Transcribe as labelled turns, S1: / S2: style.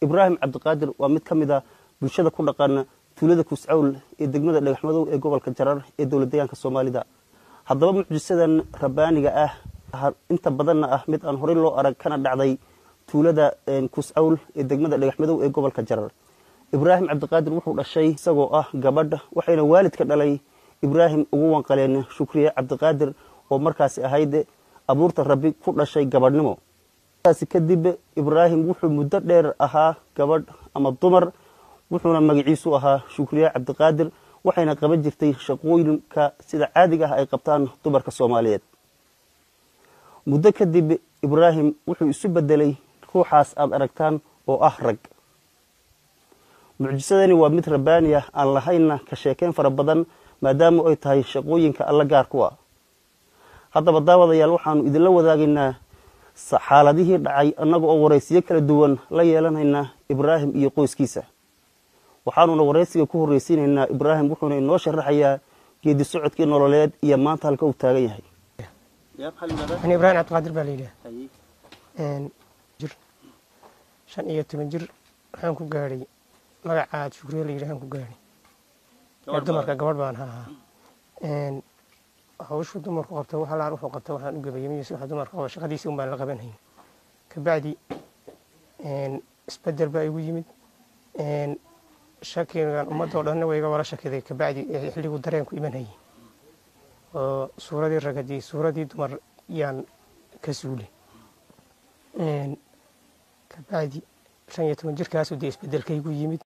S1: ibraahim cabdiqaadir waa mid ka mid a bulshada ku dhaqan tuulada kuuscawl ee degmada dhagaxmadow ee gobolka jarar ee dowlad deegaanka soomaalida haddaba mucjisadan rabbaaniga ah inta badanna ah mid aan horey loo arag kana dhacday tuulada kuuscawl ee degmada dhagaxmadow ee gobolka jarar ibraahim cabdiqaadir wuxuu dhashay isagoo ah gabadh waxayna waalid ka dhalay ibraahim ugu wanqaleen shukriye cabdiqaadir oo markaasi ahayd abuurta rabbi ku dhashay gabadhnimo taasi kadib ibraahim wuxuu muddo dheer ahaa gabadh ama dumar wuxuuna magaciisu ahaa shukriye cabdiqaadir waxayna qaban jirtay shaqooyinka sida caadiga ah ay qabtaan dumarka soomaaliyeed muddo kadib ibraahim wuxuu isu bedelay ruuxaas aada aragtaan oo ah rag mucjisadani waa mid rabbaani ah aan lahaynna ka sheekeyn fara badan maadaama ay tahay shaqooyinka alla gaar ku ah haddaba daawadayaal waxaanu idinla wadaagaynaa xaaladihii dhacay annaga oo waraysiyo kala duwan la yeelanaynaa ibraahim iyo qoyskiisa waxaanuna waraysiga ku horreysiinaynaa ibraahim wuxuuna inoo sharaxayaa geedi socodkii nololeed iyo maanta halka uu taagan yahay
S2: ani ibraahim cabdiqaadir baa layidhaha jir shan iyo toban jir waxaan ku gaadhay magacaad shukriye la yidhahaan ku gaadhay ee dumarka gabadh baan ahaa hawshu dumarku qabta wax alaar wuxuu qabta waxaan u gabayamiis waxa dumarka qaba shaqadiisii un baan la qabanhayn kabacdi isbedel baa igu yimid shakigan ummadoo dhanna way iga wala shakiday kabacdi xilligu dareenku imanhayay oo suuradii ragadii suuradii dumar yaan ka suulay kabacdi shan iyo toban jirkaasu dee isbedelkaygu yimid